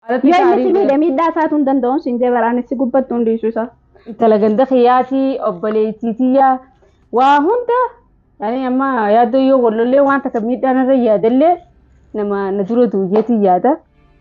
Alatti Yoo inni gaarii si godha. miidhe miidhaa isaatu hin danda'u siin jee baraanessi gubbattu hundiisu isa. Intala ganda kiyyaatii obboleettiitiyyaa waa hunda yaani amma yaaddoo yoo wallollee waan takka miidhaan irra yaadallee nama na dura duuyyeetii yaada.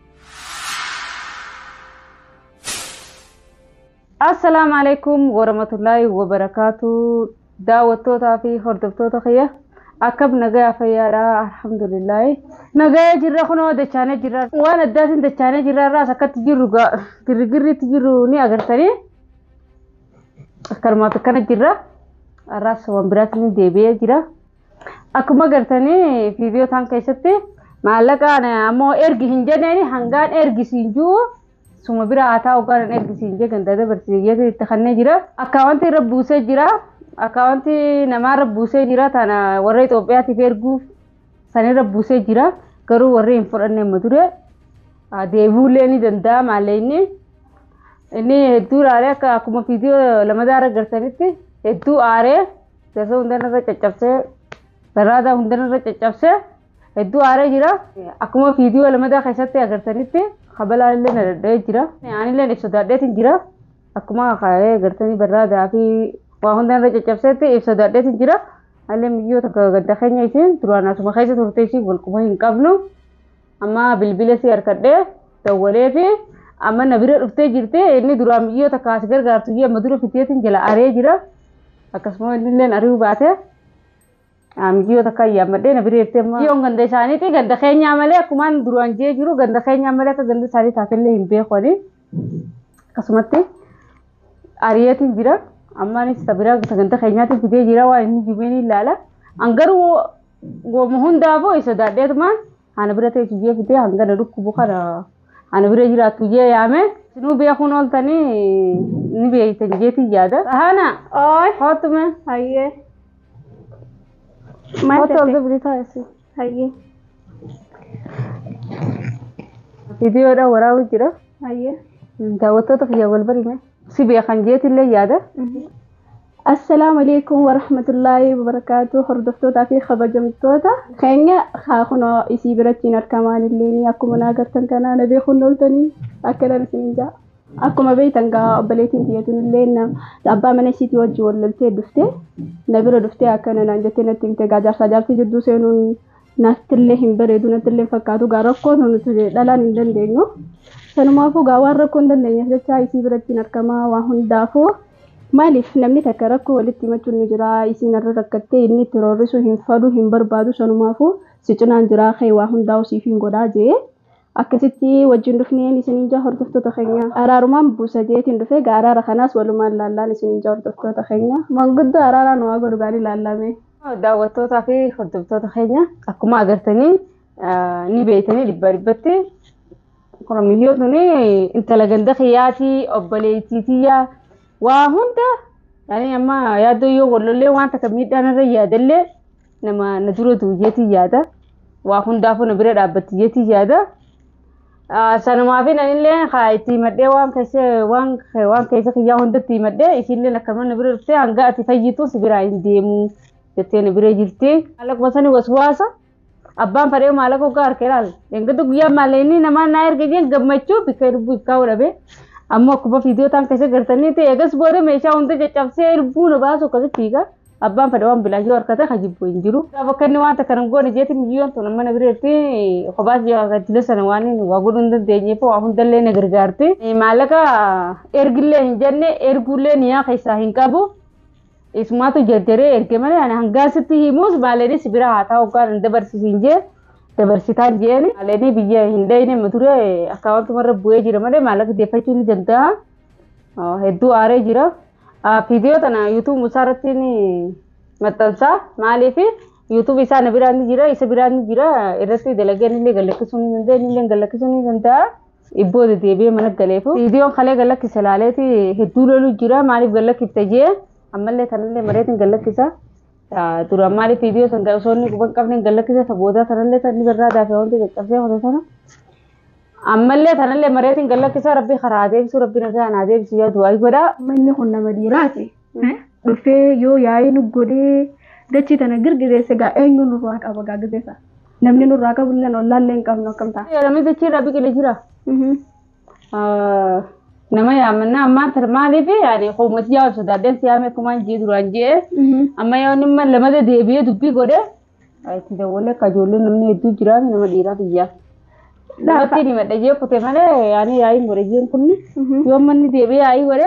Assalaamu alaikum warahmatullaahi wabarakaatu daawwattootaa fi hordoftoota kiyya akkam nagaa fayyaadha alhamdulillaahi nagaa jirra kunoo dachaanee jirra waan addaatiin dachaanee jirra irraas akkatti jirru gaa girgirriitti jirru ni agartanii akkanumaaf akkana jirra har'aas waan biraatiin deebi'ee jira akkuma agartanii viidiyoo tan keessatti maallaqaan ammoo ergi hin jenneeni hangaan ergisiin jiru suma bira haa taa'u gaara ergisiin jee ganda dabarsiisee itti kannee jira akkaawwanti irra buusee jira akkaawwanti namaarra buusee jira tana warra Itoophiyaatiif erguuf sanirra buusee jira garuu warri hin fudhanne amma ture deebi'uullee ni danda'a maallee inni inni hedduu aaree akka akkuma viidiyoo lamadaarra agartanitti hedduu aaree gasoo hundanarra caccabsee barraadaa hundanarra caccabsee hedduu aaree jira akkuma viidiyoo lamadaa keessatti agartanitti kabalaan illee na dadhabee jira aanillee ibsa daadheetiin jira akkuma kaayee agartanii barraadaa fi waa hundanarra caccabseetti ibsa daadheetiin jira allee miyyoo takka ganda keenya isiin duraan asuma keessa turte isiin walquma hin qabnu amma bilbila si harkadhee dawwalee fi amma na bira dhuftee jirti inni duraan miyyoo takka as gargaartu iyyuu amma dura fiteetiin jala aree jira akkasuma inni illee ari'uu baate miyyoo takka ayyaammadhee na bira jirti amma miyyoon ganda isaaniiti ganda keenyaa malee akkumaan duraan jee jiru ganda keenyaa malee akka ganda isaanii taatellee hin beekoni akkasumatti ari'eetiin jira ammaanis isa bira ganda keenyaatti fidee jira waan inni jibeen ilaala angaruu gooma hundaafuu isa daadheetumaan ana bira ta'e iyyee fidee hangana dhukkubu kana ana bira jiraattu iyyee yaame sinuu beekuun ooltanii ni beeytan jeetiin yaada. Hana Ooy hootume hayyee. Maal hootu ol jette? dubri taa'esi. Hayyee Viidiyoodhaan waraabuu jira. hayyee. Daawwattoota kiyya wal barime. Si beekan jeetillee yaada. Assalaamu alaikum warahmatullaahi wabarakaatu hordoftootaa fi kabajamtoota keenya haa kunoo isii birattiin argamaan illee akkuma na agartan kana na beekuun ooltanii akkana isin jaa. Akkuma beektan gaa obboleettiin tiyyatuun illee na abbaa mana isiitii wajjin wal loltee dhuftee na bira dhuftee akkana naan jettee natti himte gaa jaarsaa jaartii jidduu seenuun nattillee hin bareedu nattillee hin fakkaatu gaa rakkoo nuti dhalaan hin dandeenyu. Sanumaafuu gaa waan rakkoo hin dandeenyeef jecha isii birattiin argamaa waan hundaafuu Maaliif namni takka rakkoo walitti himachuun ni jira isiin irra rakkattee inni itti roorrisuu hin fadhu hin barbaadu sanumaafuu si cinaan jira kee waa hundaa siif hin godhaa jee akkasitti wajjin dhufneen isiniin jaa hordoftoota keenya araarumaan buusa jeetiin dhufe gaa araara kanaas walumaan laallaan isiniin jaa hordoftoota keenya manguddoo araaraan waa godhu gaarii laallame. Daawwattootaa fi hordoftoota keenya akkuma agartanii ni beeytanii dhibba dhibbatti. Kun miyyoo tuni intala ganda kiyyaatii obboleettiitiyyaa waa hunda yaani amma yaaddoo yoo wallollee waan takka miidhaan irra yaadallee nama na dura duuyyeetii yaada waa hundaafuu na bira dhaabbatiyyeetii yaada sanumaaf nanillee haa itti himadhee waan keessa waan waan keessa kiyyaa hundatti himadhee isiillee akkama na bira dhuftee hanga ati fayyitu si biraa hin deemu jettee na bira jirti maallaquma sani waswaasa abbaan fadhee maallaqa hoggaa harkee laal eeggatu guyyaa maallaqni namaa naa erga jeen gammachuu bikka lubbuu ikkaa'uu dhabe ammoo akkuma viidiyoo tan keessa gartanii ta'e eegas booda meeshaa hunda caccabsee lubbuu na baasu akkasitti hiika abbaan fadhe waan bilaa jiru harkata kan jibbu hin jiru. Gaafa akka inni waan takka nan goone jeeti miyyoon tun mana bireetti kophaas jila sana waan waa godhuu hin dandeenyeef waa hundallee na gargaarti. Maallaqa ergillee hin jenne erguullee niyaa keessaa hin qabu. Isumaatu jarjaree erge malee ani hangaasitti himuus maaleenis bira haa ta'u hoggaan hin dabarsisiin jee dabarsitaan jeeni maaleenii biyya hin dhayne mature akkaawwantumarra bu'ee jira malee maallaqa deeffachuu ni danda'a. Hedduu aaree jira. Viidiyoo tana yuutuub isaarratti maxxansaa maaliif yuutuub isaa na biraan ni jira isa biraan ni jira irratti dalageen illee gallakkisuu ni danda'a inni illee gallakkisuu ni danda'a. Ibboo deebi'ee mana galeefu. Viidiyoon kalee gallakkise laaleeti hedduu loluu jira maaliif gallakkifte jee ammallee kanallee mareetiin gallakkisa. Duraan maaliif viidiyoo san osoo inni quban qabne gallakkisa saboodaa sanallee san ni barraa daafee wanti caccabsee hojii sana. Ammallee kanallee mareetiin gallakkisa rabbi karaa deebisu rabbi nagaa naa deebisu yaadu waayee godhaa. Manni kun nama dhiiraati. Dhufee yoo yaa'ee nu godhee dachii tana girgireesse gaa eenyu nurraa qaba gaa girgeessa. Namni nurraa qabu illee ollaallee hin qabnu akkam ta'a. Namni dachii irraa biqilee jira. nama yaamannaa ammaa tar maaliif yaani qoomati yaa sodaadeen siyaame kumaan jee duraan jee amma yoo nimma lamada deebi'ee dubbii godhe itti dawwalee akka ijoollee namni hedduu jiraatu nama dhiiraa biyyaa. Namatti ni madda jee kute malee yaani yaa'iin godhe jeen kunni yoo manni deebi'ee yaa'ii godhe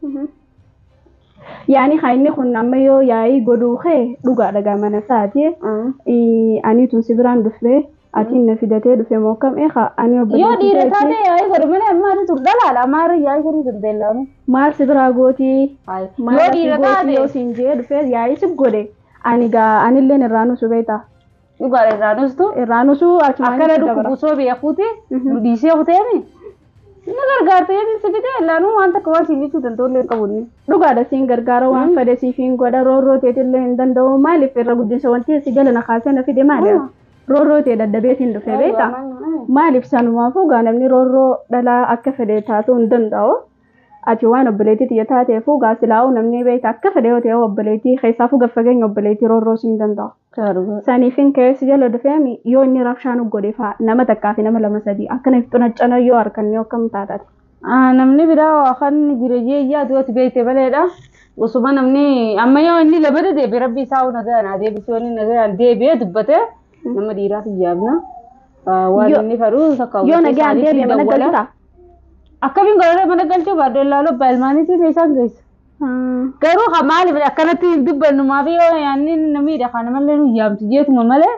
yaani haa inni kun amma yoo yaa'ii godhuu kee dhugaadha gaa mana isaati aniitun si biraan dhufee atiin na fidatee dhufe moo kam eegaa ani yoo dhiira taate yaa'ii godhe malee ammaati tur dhalaala ammaarra yaa'ii godhuu dandeellamu. maal si biraa gootii Yoo dhiira taate yoo siin jee dhufee yaa'ii si godhe ani gaa anilleen irraa nusu beektaa dhugaadha irraa nustu irraa nusu achumaan akkana itti dabara. dhukkubsoo beekuuti nu dhiisee kuteemi. Inni gargaartee si fite laanuu waan takka waan siin jechuu danda'u illee qabu inni. dhugaadha siin gargaara waan fedhe siifin godha roorroo teetillee hin danda'u maaliif irra guddinsa wanti si jala na kaasee na fide maali roorroo tee daddabeetiin dhufe beektaa maaliif sanumaafuu gaa namni roorroo dhalaa akka fedhe taasuu hin danda'u ati waan obboleettii xiyya taateefuu gaa silaa'uu namni beekta akka fedhe yoo ta'e obboleettii keessaafuu gaffageenya obboleettii roorroo siin danda'u. Saniifin keessi jala dhufeemi yoo inni rabshaan godhe fa'a nama takkaa fi nama lama sadii akkana xunaccana yoo harkan yoo akkam taatati. Namni biraa kan jireenya iyyaatu ati beekte maleedha. Osuma namni amma yoo inni labada deebi'e rabbi isaa nagaa naa deebisee inni nagaa deebi'ee dubbate nama dhiiraaf iyyaabna. Waan Yoo- inni fadhu takka Yoo nagaan deebi'e mana galchuudha. Akkamiin godhee mana galchuu baaduu ilaaluu abbaa ilmaaniitiif isaan geessa. Garuu haa maaliif akkanatti hin dubbannu maafi yoo yaanni namiidha kana malee nu yaamtu jeetuma malee.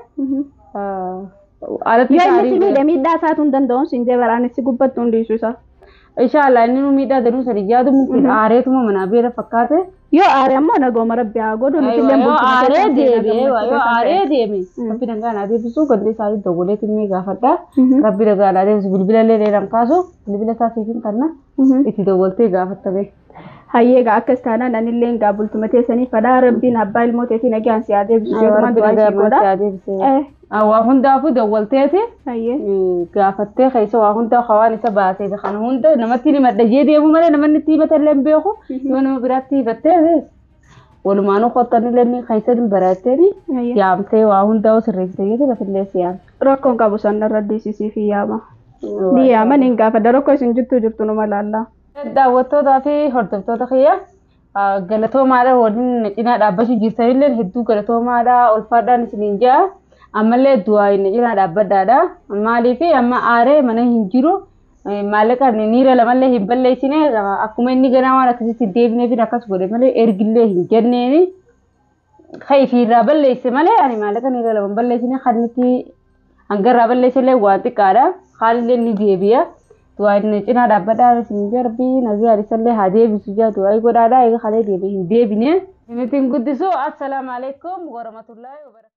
Alatti Yoo inni si saarii miidhe miidhaa isaatu hin danda'u siin jee baraan si gubbattu hundiisu isaa. Inshaallah inni nu miidhaa danuu sadi yaadu mukti aareetuma manaa beela fakkaate. Yoo aare ammoo nagooma rabbi haa godhu nuti illee Yoo bulchina aaree keessatti deebi'ee nagaa yoo aaree bulchina deeme rabbi nagaa naa deebisuu gandi isaanii dawwalee timmee gaafadha. Mhm. Rabbi nagaa naa deebisu bilbila illee dheeraan kaasu bilbila isaa siifin kanna keessatti. itti dawwaltee gaafattame. Hayyee gaa akkas taanaan anillee gaa bultuma teessanii fadhaa rabbiin abbaa ilmoo teetii nagaan si haa deebisu jedhuma Rabbi du'aa nagaa ishee godha. maa deebisee. Eh, Waa hundaafuu dawwalteeti. hayyee. gaafattee keessa waa hunda hawaan isa baasee kana hunda namatti ni maddajee deemu malee namanni itti himata illee hin beeku yoo nama biraatti hifattee walumaanuu qottanillee ni keessa hin baratteeni Hayyee. yaamtee waa hunda sirreessitee jechuudha lafillee si yaama. Rakkoon qabu sanna irra dhiisisii fi yaama. Ni yaaman hin gaafadha rakkoo isin jirtu jirtu numa laallaa. Daawwattootaa fi hordoftoota kiyya galatoomaadha waliin cinaa dhaabbachuu jirtanillee hedduu galatoomaadha ulfaadhaan isiniin jaa ammallee du'aa inni cinaa dhaabbadhaadha maaliif amma aaree mana hin jiru maallaqa niira lamallee hin balleessine akkuma inni ganaa waan akkasitti hin deebineef akkas godhe malee ergillee hin jenneeni kan ifiirraa balleesse malee ani maallaqa niira lama hin balleessine kan itti hangarraa balleessellee waan xiqqaadha haalillee ni deebi'a. du'aa inni cinaa dhaabbadhaa isin jarbii nagaa alisallee haa deebisu jaa du'aa godhaadhaa eega kalee deebi hin deebine. Inni ittiin guddisu assalaamu alaikum warahmatullahi wabarakatuh.